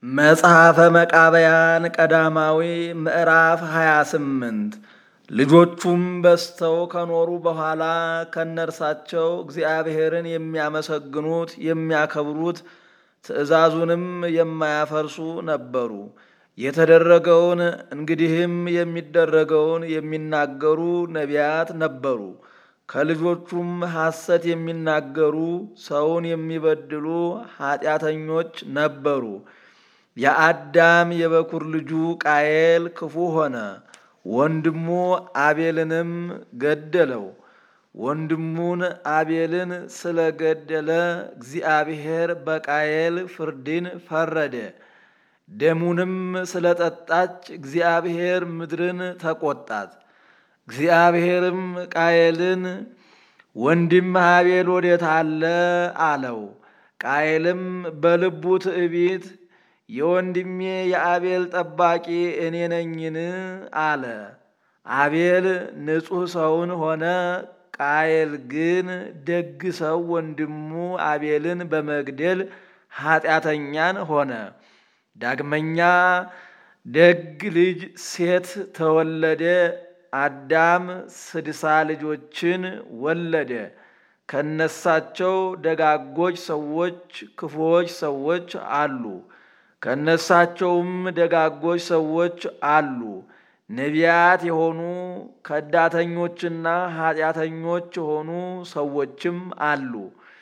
መጽሐፈ መቃብያን ቀዳማዊ ምዕራፍ 28 ልጆቹም በዝተው ከኖሩ በኋላ ከነርሳቸው እግዚአብሔርን የሚያመሰግኑት የሚያከብሩት ትእዛዙንም የማያፈርሱ ነበሩ። የተደረገውን እንግዲህም የሚደረገውን የሚናገሩ ነቢያት ነበሩ። ከልጆቹም ሐሰት የሚናገሩ ሰውን የሚበድሉ ኀጢአተኞች ነበሩ። የአዳም የበኩር ልጁ ቃየል ክፉ ሆነ፣ ወንድሙ አቤልንም ገደለው። ወንድሙን አቤልን ስለ ገደለ እግዚአብሔር በቃየል ፍርድን ፈረደ። ደሙንም ስለ ጠጣች እግዚአብሔር ምድርን ተቆጣት። እግዚአብሔርም ቃየልን ወንድም አቤል ወዴት አለ? አለው። ቃየልም በልቡ ትዕቢት የወንድሜ የአቤል ጠባቂ እኔ ነኝን? አለ። አቤል ንጹሕ ሰውን ሆነ፣ ቃየል ግን ደግ ሰው ወንድሙ አቤልን በመግደል ኀጢአተኛን ሆነ። ዳግመኛ ደግ ልጅ ሴት ተወለደ። አዳም ስድሳ ልጆችን ወለደ። ከነሳቸው ደጋጎች ሰዎች ክፉዎች ሰዎች አሉ። ከነሳቸውም ደጋጎች ሰዎች አሉ። ነቢያት የሆኑ ከዳተኞችና ኀጢአተኞች የሆኑ ሰዎችም አሉ።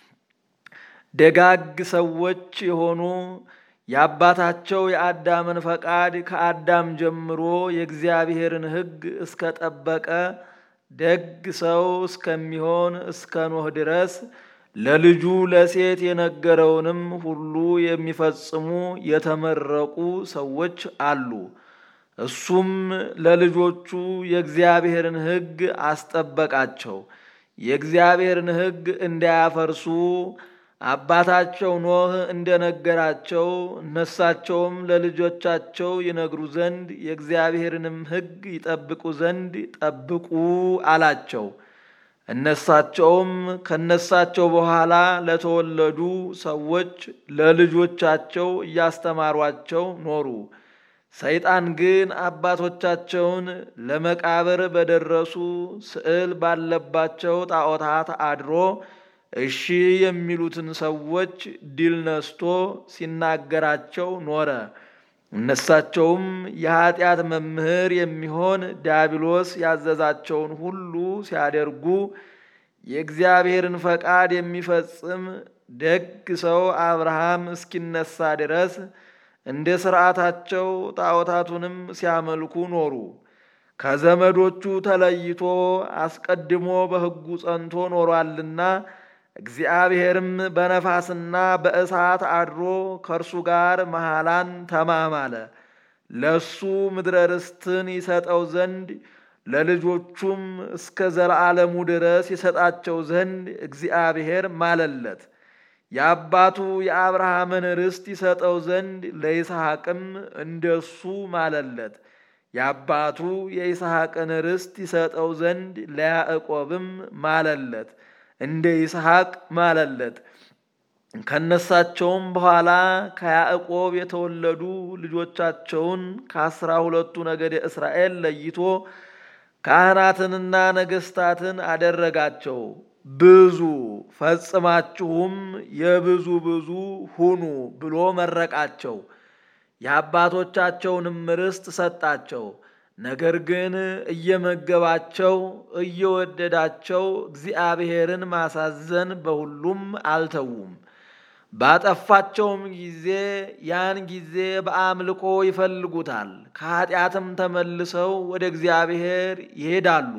ደጋግ ሰዎች የሆኑ የአባታቸው የአዳምን ፈቃድ ከአዳም ጀምሮ የእግዚአብሔርን ሕግ እስከ ጠበቀ ደግ ሰው እስከሚሆን እስከ ኖህ ድረስ ለልጁ ለሴት የነገረውንም ሁሉ የሚፈጽሙ የተመረቁ ሰዎች አሉ። እሱም ለልጆቹ የእግዚአብሔርን ሕግ አስጠበቃቸው። የእግዚአብሔርን ሕግ እንዳያፈርሱ አባታቸው ኖህ እንደነገራቸው እነሳቸውም ለልጆቻቸው ይነግሩ ዘንድ የእግዚአብሔርንም ሕግ ይጠብቁ ዘንድ ጠብቁ አላቸው። እነሳቸውም ከነሳቸው በኋላ ለተወለዱ ሰዎች ለልጆቻቸው እያስተማሯቸው ኖሩ። ሰይጣን ግን አባቶቻቸውን ለመቃብር በደረሱ ስዕል ባለባቸው ጣዖታት አድሮ እሺ የሚሉትን ሰዎች ድል ነስቶ ሲናገራቸው ኖረ። እነሳቸውም የኀጢአት መምህር የሚሆን ዲያብሎስ ያዘዛቸውን ሁሉ ሲያደርጉ የእግዚአብሔርን ፈቃድ የሚፈጽም ደግ ሰው አብርሃም እስኪነሳ ድረስ እንደ ሥርዓታቸው ጣዖታቱንም ሲያመልኩ ኖሩ። ከዘመዶቹ ተለይቶ አስቀድሞ በሕጉ ጸንቶ ኖሯልና እግዚአብሔርም በነፋስና በእሳት አድሮ ከእርሱ ጋር መሐላን ተማማለ። ለሱ ምድረ ርስትን ይሰጠው ዘንድ ለልጆቹም እስከ ዘለዓለሙ ድረስ ይሰጣቸው ዘንድ እግዚአብሔር ማለለት። የአባቱ የአብርሃምን ርስት ይሰጠው ዘንድ ለይስሐቅም እንደሱ ማለለት። የአባቱ የይስሐቅን ርስት ይሰጠው ዘንድ ለያዕቆብም ማለለት እንደ ይስሐቅ ማለለት። ከነሳቸውም በኋላ ከያዕቆብ የተወለዱ ልጆቻቸውን ከአስራ ሁለቱ ነገደ እስራኤል ለይቶ ካህናትንና ነገሥታትን አደረጋቸው። ብዙ ፈጽማችሁም የብዙ ብዙ ሁኑ ብሎ መረቃቸው። የአባቶቻቸውንም ርስት ሰጣቸው። ነገር ግን እየመገባቸው እየወደዳቸው እግዚአብሔርን ማሳዘን በሁሉም አልተዉም። ባጠፋቸውም ጊዜ ያን ጊዜ በአምልኮ ይፈልጉታል። ከኀጢአትም ተመልሰው ወደ እግዚአብሔር ይሄዳሉ።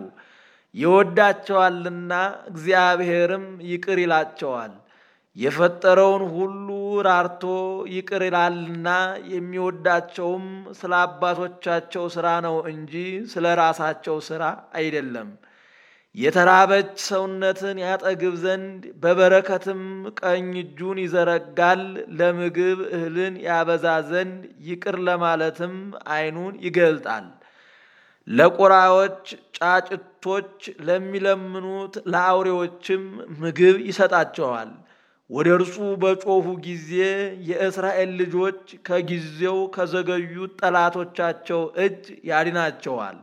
ይወዳቸዋልና እግዚአብሔርም ይቅር ይላቸዋል። የፈጠረውን ሁሉ ራርቶ ይቅር ይላልና የሚወዳቸውም ስለ አባቶቻቸው ሥራ ነው እንጂ ስለ ራሳቸው ሥራ አይደለም። የተራበች ሰውነትን ያጠግብ ዘንድ በበረከትም ቀኝ እጁን ይዘረጋል። ለምግብ እህልን ያበዛ ዘንድ ይቅር ለማለትም ዓይኑን ይገልጣል። ለቁራዎች፣ ጫጭቶች ለሚለምኑት ለአውሬዎችም ምግብ ይሰጣቸዋል። ወደ እርሱ በጮኹ ጊዜ የእስራኤል ልጆች ከጊዜው ከዘገዩት ጠላቶቻቸው እጅ ያድናቸዋል።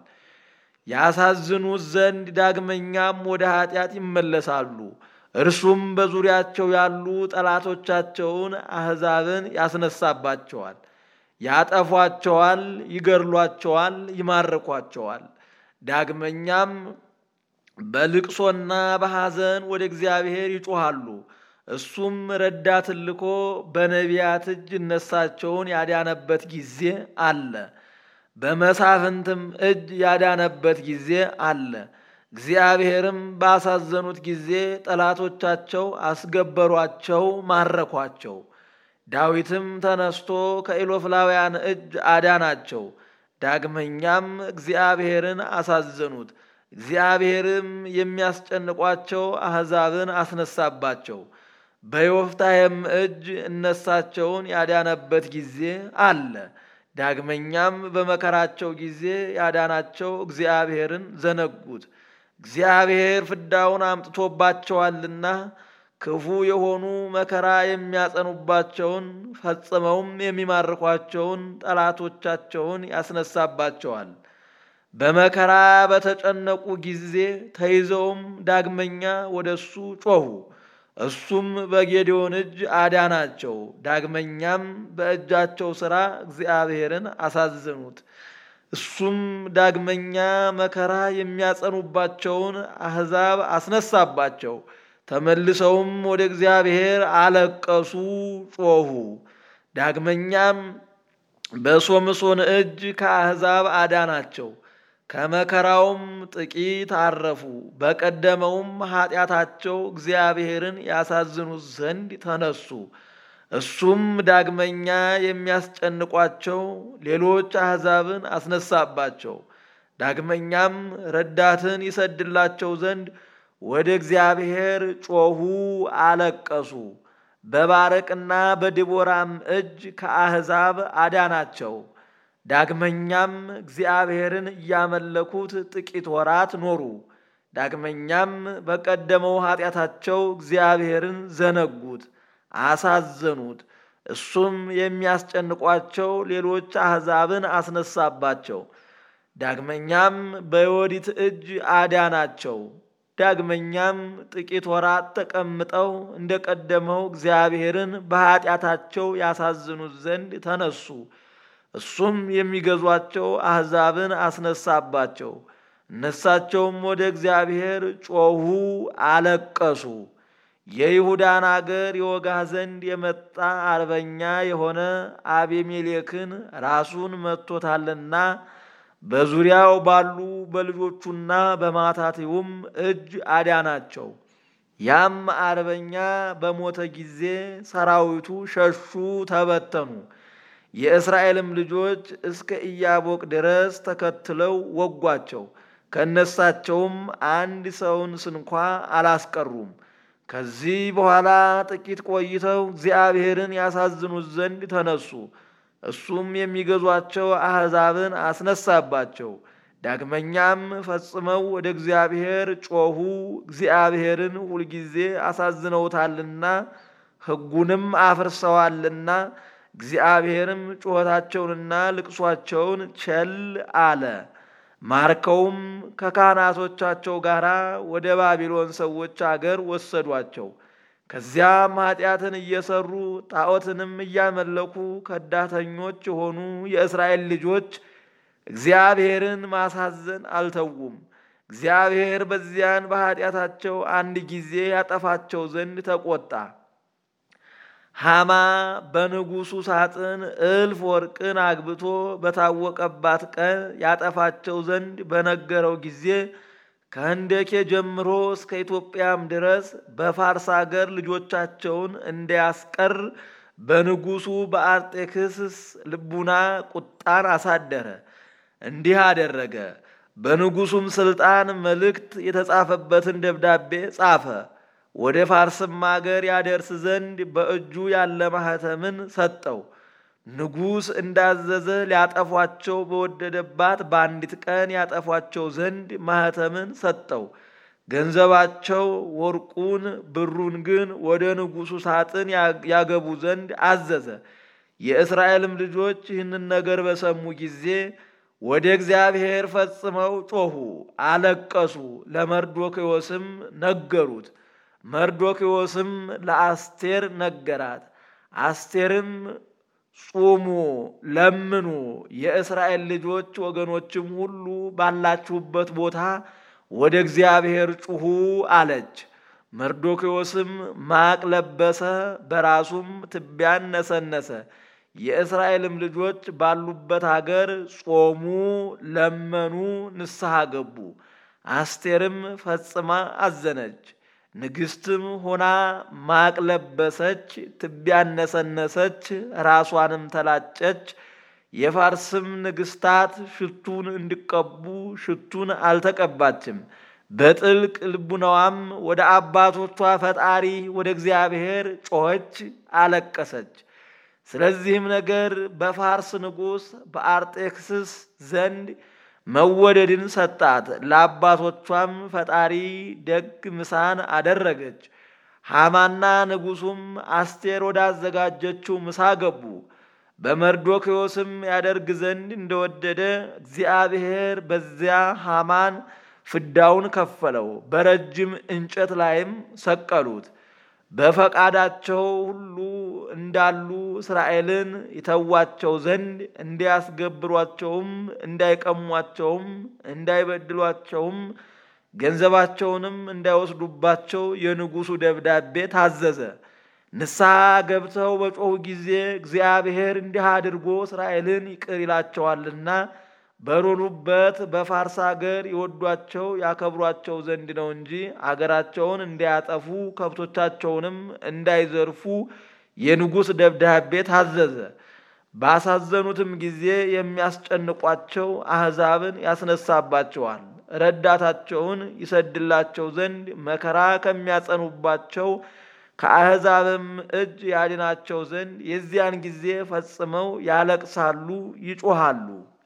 ያሳዝኑት ዘንድ ዳግመኛም ወደ ኃጢአት ይመለሳሉ። እርሱም በዙሪያቸው ያሉ ጠላቶቻቸውን አሕዛብን ያስነሳባቸዋል። ያጠፏቸዋል፣ ይገድሏቸዋል፣ ይማርኳቸዋል። ዳግመኛም በልቅሶና በሐዘን ወደ እግዚአብሔር ይጮኻሉ። እሱም ረዳትን ልኮ በነቢያት እጅ እነሳቸውን ያዳነበት ጊዜ አለ። በመሳፍንትም እጅ ያዳነበት ጊዜ አለ። እግዚአብሔርም ባሳዘኑት ጊዜ ጠላቶቻቸው አስገበሯቸው፣ ማረኳቸው። ዳዊትም ተነስቶ ከኢሎፍላውያን እጅ አዳናቸው። ዳግመኛም እግዚአብሔርን አሳዘኑት። እግዚአብሔርም የሚያስጨንቋቸው አሕዛብን አስነሳባቸው። በዮፍታሔም እጅ እነሳቸውን ያዳነበት ጊዜ አለ። ዳግመኛም በመከራቸው ጊዜ ያዳናቸው እግዚአብሔርን ዘነጉት። እግዚአብሔር ፍዳውን አምጥቶባቸዋልና ክፉ የሆኑ መከራ የሚያጸኑባቸውን ፈጽመውም የሚማርኳቸውን ጠላቶቻቸውን ያስነሳባቸዋል። በመከራ በተጨነቁ ጊዜ ተይዘውም ዳግመኛ ወደ እሱ ጮኹ። እሱም በጌዴዎን እጅ አዳናቸው። ዳግመኛም በእጃቸው ሥራ እግዚአብሔርን አሳዘኑት። እሱም ዳግመኛ መከራ የሚያጸኑባቸውን አሕዛብ አስነሳባቸው። ተመልሰውም ወደ እግዚአብሔር አለቀሱ፣ ጮኹ። ዳግመኛም በሶምሶን እጅ ከአሕዛብ አዳናቸው። ከመከራውም ጥቂት አረፉ። በቀደመውም ኃጢአታቸው እግዚአብሔርን ያሳዝኑት ዘንድ ተነሱ። እሱም ዳግመኛ የሚያስጨንቋቸው ሌሎች አሕዛብን አስነሳባቸው። ዳግመኛም ረዳትን ይሰድላቸው ዘንድ ወደ እግዚአብሔር ጮኹ፣ አለቀሱ። በባረቅና በድቦራም እጅ ከአሕዛብ አዳናቸው። ዳግመኛም እግዚአብሔርን እያመለኩት ጥቂት ወራት ኖሩ። ዳግመኛም በቀደመው ኃጢአታቸው እግዚአብሔርን ዘነጉት፣ አሳዘኑት። እሱም የሚያስጨንቋቸው ሌሎች አሕዛብን አስነሳባቸው። ዳግመኛም በዮዲት እጅ አዳናቸው። ዳግመኛም ጥቂት ወራት ተቀምጠው እንደ ቀደመው እግዚአብሔርን በኃጢአታቸው ያሳዝኑት ዘንድ ተነሱ። እሱም የሚገዟቸው አሕዛብን አስነሳባቸው። እነሳቸውም ወደ እግዚአብሔር ጮኹ፣ አለቀሱ። የይሁዳን አገር የወጋ ዘንድ የመጣ አርበኛ የሆነ አቤሜሌክን ራሱን መጥቶታልና በዙሪያው ባሉ በልጆቹና በማታቴውም እጅ አዳናቸው። ያም አርበኛ በሞተ ጊዜ ሰራዊቱ ሸሹ፣ ተበተኑ። የእስራኤልም ልጆች እስከ ኢያቦቅ ድረስ ተከትለው ወጓቸው። ከነሳቸውም አንድ ሰውን ስንኳ አላስቀሩም። ከዚህ በኋላ ጥቂት ቆይተው እግዚአብሔርን ያሳዝኑት ዘንድ ተነሱ። እሱም የሚገዟቸው አሕዛብን አስነሳባቸው። ዳግመኛም ፈጽመው ወደ እግዚአብሔር ጮኹ። እግዚአብሔርን ሁልጊዜ አሳዝነውታልና ሕጉንም አፍርሰዋልና እግዚአብሔርም ጩኸታቸውንና ልቅሷቸውን ቸል አለ። ማርከውም ከካህናቶቻቸው ጋር ወደ ባቢሎን ሰዎች አገር ወሰዷቸው። ከዚያም ኃጢአትን እየሰሩ ጣዖትንም እያመለኩ ከዳተኞች የሆኑ የእስራኤል ልጆች እግዚአብሔርን ማሳዘን አልተዉም። እግዚአብሔር በዚያን በኃጢአታቸው አንድ ጊዜ ያጠፋቸው ዘንድ ተቆጣ። ሃማ በንጉሡ ሳጥን እልፍ ወርቅን አግብቶ በታወቀባት ቀን ያጠፋቸው ዘንድ በነገረው ጊዜ ከህንደኬ ጀምሮ እስከ ኢትዮጵያም ድረስ በፋርስ አገር ልጆቻቸውን እንዲያስቀር በንጉሡ በአርጤክስስ ልቡና ቁጣን አሳደረ። እንዲህ አደረገ። በንጉሡም ሥልጣን መልእክት የተጻፈበትን ደብዳቤ ጻፈ። ወደ ፋርስም አገር ያደርስ ዘንድ በእጁ ያለ ማኅተምን ሰጠው። ንጉሥ እንዳዘዘ ሊያጠፏቸው በወደደባት በአንዲት ቀን ያጠፏቸው ዘንድ ማኅተምን ሰጠው። ገንዘባቸው ወርቁን ብሩን ግን ወደ ንጉሡ ሳጥን ያገቡ ዘንድ አዘዘ። የእስራኤልም ልጆች ይህንን ነገር በሰሙ ጊዜ ወደ እግዚአብሔር ፈጽመው ጮኹ፣ አለቀሱ። ለመርዶክዮስም ነገሩት። መርዶክዮስም ለአስቴር ነገራት። አስቴርም ጹሙ፣ ለምኑ፣ የእስራኤል ልጆች ወገኖችም ሁሉ ባላችሁበት ቦታ ወደ እግዚአብሔር ጩኹ አለች። መርዶክዮስም ማቅ ለበሰ፣ በራሱም ትቢያን ነሰነሰ። የእስራኤልም ልጆች ባሉበት አገር ጾሙ፣ ለመኑ፣ ንስሐ ገቡ። አስቴርም ፈጽማ አዘነች። ንግሥትም ሆና ማቅ ለበሰች፣ ትቢያን ነሰነሰች፣ ራሷንም ተላጨች። የፋርስም ንግሥታት ሽቱን እንዲቀቡ ሽቱን አልተቀባችም። በጥልቅ ልቡናዋም ወደ አባቶቿ ፈጣሪ ወደ እግዚአብሔር ጮኸች፣ አለቀሰች። ስለዚህም ነገር በፋርስ ንጉሥ በአርጤክስስ ዘንድ መወደድን ሰጣት። ለአባቶቿም ፈጣሪ ደግ ምሳን አደረገች። ሐማና ንጉሡም አስቴር ወዳዘጋጀችው ምሳ ገቡ። በመርዶክዮስም ያደርግ ዘንድ እንደወደደ እግዚአብሔር በዚያ ሐማን ፍዳውን ከፈለው። በረጅም እንጨት ላይም ሰቀሉት። በፈቃዳቸው ሁሉ እንዳሉ እስራኤልን ይተዋቸው ዘንድ እንዲያስገብሯቸውም እንዳይቀሟቸውም እንዳይበድሏቸውም ገንዘባቸውንም እንዳይወስዱባቸው የንጉሡ ደብዳቤ ታዘዘ። ንስሐ ገብተው በጮኹ ጊዜ እግዚአብሔር እንዲህ አድርጎ እስራኤልን ይቅር ይላቸዋልና በኖሩበት በፋርስ አገር ይወዷቸው ያከብሯቸው ዘንድ ነው እንጂ አገራቸውን እንዳያጠፉ ከብቶቻቸውንም እንዳይዘርፉ የንጉሥ ደብዳቤ ታዘዘ። ባሳዘኑትም ጊዜ የሚያስጨንቋቸው አሕዛብን ያስነሳባቸዋል። ረዳታቸውን ይሰድላቸው ዘንድ መከራ ከሚያጸኑባቸው ከአሕዛብም እጅ ያድናቸው ዘንድ የዚያን ጊዜ ፈጽመው ያለቅሳሉ፣ ይጮሃሉ።